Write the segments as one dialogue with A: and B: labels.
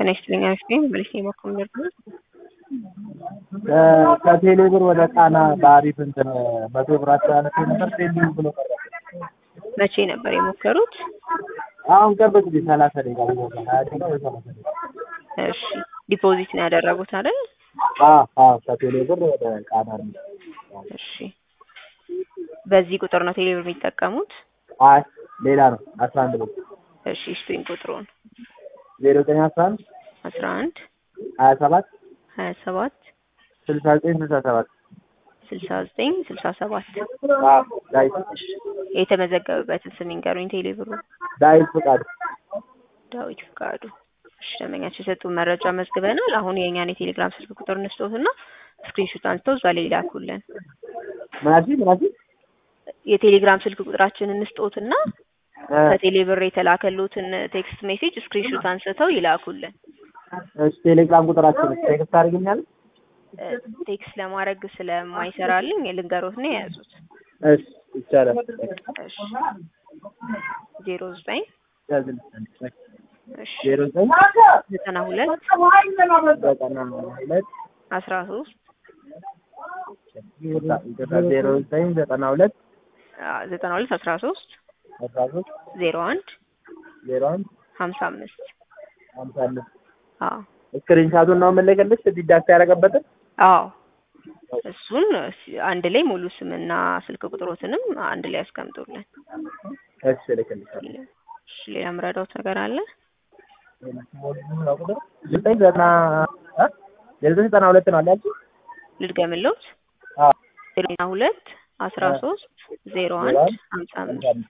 A: ጤና ይስጥልኝ አክስቴ መልስ የማኮም ደርግ
B: ከቴሌ ብር ወደ ጣና በአሪፍ እንትን መቶ ብር አስተላለፍ ነበር ፔንዲንግ ብሎ ቀረ።
A: መቼ ነበር የሞከሩት?
B: አሁን ቅርብ ጊዜ ሰላሳ ደቂቃ ቢሞላ ሀያ ደቂቃ ወይ ሰላሳ ደቂቃ
A: እሺ ዲፖዚት ነው ያደረጉት አይደል?
B: አዎ አዎ ከቴሌ ብር ወደ ጣና ነው።
A: እሺ በዚህ ቁጥር ነው ቴሌ ብር የሚጠቀሙት?
B: አይ ሌላ ነው አስራ አንድ ብር
A: እሺ ስጡኝ ቁጥሩን
B: ዜሮ ዘጠኝ አስራ አንድ
A: አስራ አንድ
B: ሀያ ሰባት
A: ሀያ ሰባት
B: ስልሳ ዘጠኝ ስልሳ ሰባት
A: ስልሳ ዘጠኝ ስልሳ ሰባት
B: ዳዊት
A: የተመዘገበበትን ስም ይንገሩኝ። ቴሌ ብሩ
B: ዳዊት ፍቃዱ
A: ዳዊት ፍቃዱ። እሺ ደንበኛቸው የሰጡን መረጃ መዝግበናል። አሁን የእኛን የቴሌግራም ስልክ ቁጥር እንስጦትና ስክሪንሾት አንስተው እዛ ላይ ይላኩልን።
B: ምናሲ ምናሲ
A: የቴሌግራም ስልክ ቁጥራችን እንስጦትና ከቴሌ ብር የተላከሉትን ቴክስት ሜሴጅ ስክሪንሾት አንስተው ይላኩልን።
B: እሺ ቴሌግራም ቁጥራችን ቴክስት አድርግኛል።
A: ቴክስት ለማድረግ ስለማይሰራልኝ ልንገሮት ነው የያዙት።
B: እሺ ይቻላል።
A: እሺ ዜሮ ዘጠኝ እሺ
B: ዜሮ ዘጠኝ
A: ዘጠና ሁለት
B: ዘጠና ሁለት
A: አስራ ሶስት
B: ዜሮ ዘጠኝ ዘጠና ሁለት
A: ዘጠና ሁለት አስራ ሶስት
B: አስራ ሶስት
A: ዜሮ አንድ
B: ዜሮ አንድ
A: ሀምሳ አምስት
B: ሀምሳ አምስት
A: አዎ
B: ስክሪንሻቱን ነው የምልክልሽ ዲዳክት ያደረገበትን
A: አዎ እሱን አንድ ላይ ሙሉ ስምና ስልክ ቁጥሮትንም አንድ ላይ ያስቀምጡልን።
B: እሺ እልክልሻለሁ።
A: እሺ ሌላ ምረዳውት ነገር አለ?
B: ዘጠኝ ዘጠና እ ዘጠኝ ዘጠና ሁለት ነው አላችሁ?
A: ልድገምልዎት
B: አዎ
A: ዘጠና ሁለት አስራ ሶስት ዜሮ አንድ ሀምሳ አምስት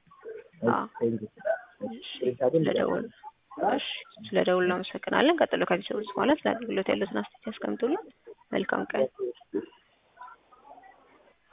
A: ስለደውል እሺ ስለደውል እናመሰግናለን። ቀጥሎ ከሚሰሩት በኋላ ስለ አገልግሎት ያሉትን አስተያየት ያስቀምጡልን። መልካም ቀን።